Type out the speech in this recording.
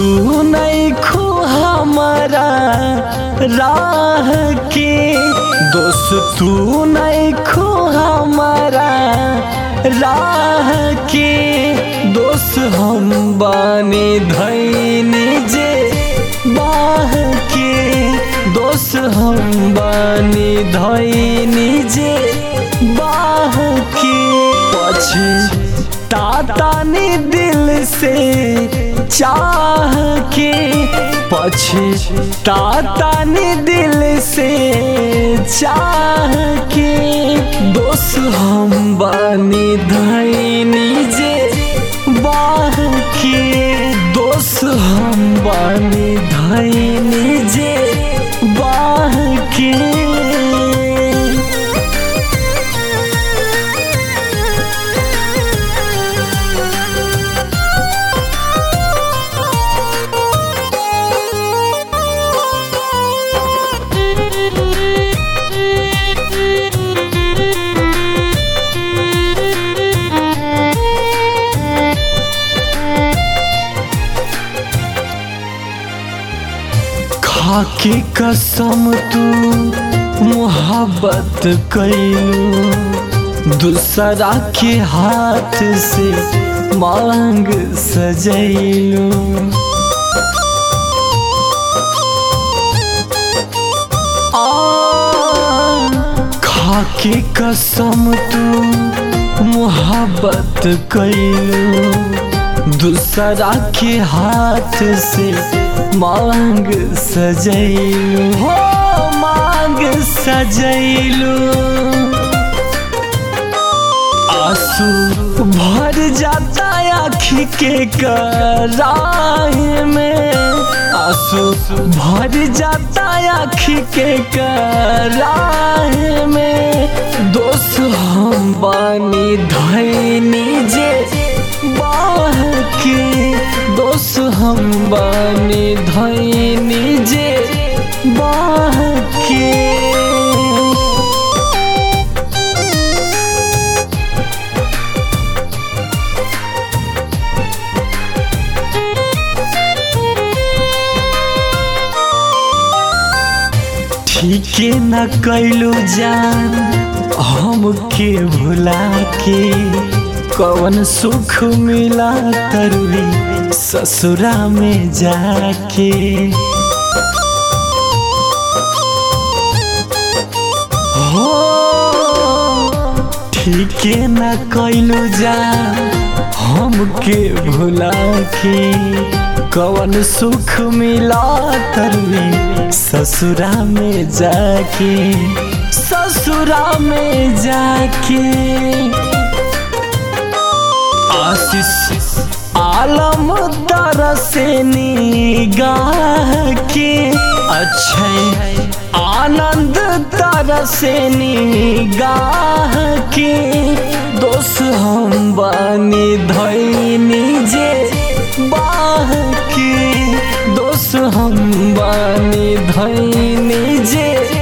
तू नहीं खो हमारा राह के दोस्त तू नहीं खो हमारा राह के दोस्त हम बानी धैनी जे बाह के दोस्त हम बानी धैनी जे बाह के पछे ताता ने दिल से चाह के पछे ताता ने दिल से चाह के दोस्त हम बानी धैनी जे बाह के दोस्त हम बानी धैनी जे बाह के खाके कसम तू मोहब्बत कैलू दूसरा के हाथ से मांग सजैलू खाके कसम तू मोहब्बत कैलू दूसरा के हाथ से मांग सजैलू हो मांग सजैलू आंसू भर जाता आँखी के कराह में आंसू भर जाता आँखी के कराह में दोस्त हम बानी धैनी जे बाह के दोस्त हम बानी धैनी जे बाह के ठीके न कैलू जान हमके भुला के कवन सुख मिला तरुरी ससुरा में जाके हो ठीके न कैलू जान हमके भुला के कवन सुख मिला तरुरी ससुरा में जाके ससुरा में जाके आशीष आलम दर से निगाह के अच्छे आनंद दर से निगाह के दोस्त हम बानी धैनी जे बाह के दोस्त हम बानी धैनी जे